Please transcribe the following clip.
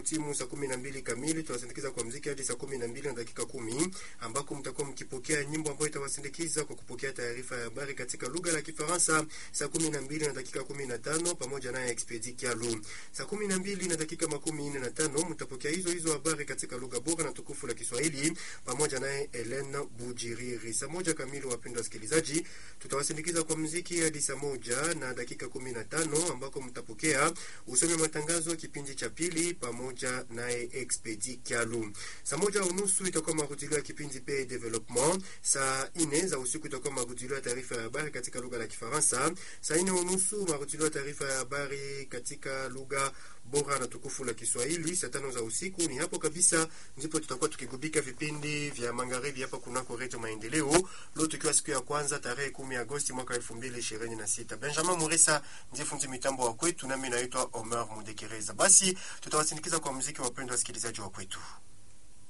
Itakapotimu saa kumi na mbili kamili tutawasindikiza kwa mziki hadi saa kumi na mbili na dakika kumi ambako mtakuwa mkipokea nyimbo ambayo itawasindikiza kwa kupokea taarifa ya habari katika lugha la Kifaransa saa kumi na mbili na dakika kumi na tano pamoja naye Expedi Kialu. Saa kumi na mbili na dakika makumi nne na tano mtapokea hizo hizo habari katika lugha bora na tukufu la Kiswahili pamoja naye Helen Bujiriri. Saa moja kamili, wapendwa wasikilizaji, tutawasindikiza kwa mziki hadi saa moja na dakika kumi na tano ambako mtapokea usomi wa matangazo kipindi cha pili pamoja naye Expedi Kialu. Saa moja unusu itakuwa marudilio ya kipindi pe development. Saa nne za usiku itakuwa marudilio ya taarifa ya habari katika lugha la Kifaransa. Saa nne unusu marudilio ya taarifa ya habari katika lugha bora na tukufu la Kiswahili. Saa tano za usiku ni hapo kabisa ndipo tutakuwa tukigubika vipindi vya magharibi hapa kunako Redio Maendeleo, leo tukiwa siku ya kwanza tarehe kumi Agosti mwaka elfu mbili ishirini na sita. Benjamin Murisa ndiye fundi mitambo wa kwetu, nami naitwa Omer Mudekereza. Basi tutawasindikiza kwa muziki, wapendwa wasikilizaji wa kwetu.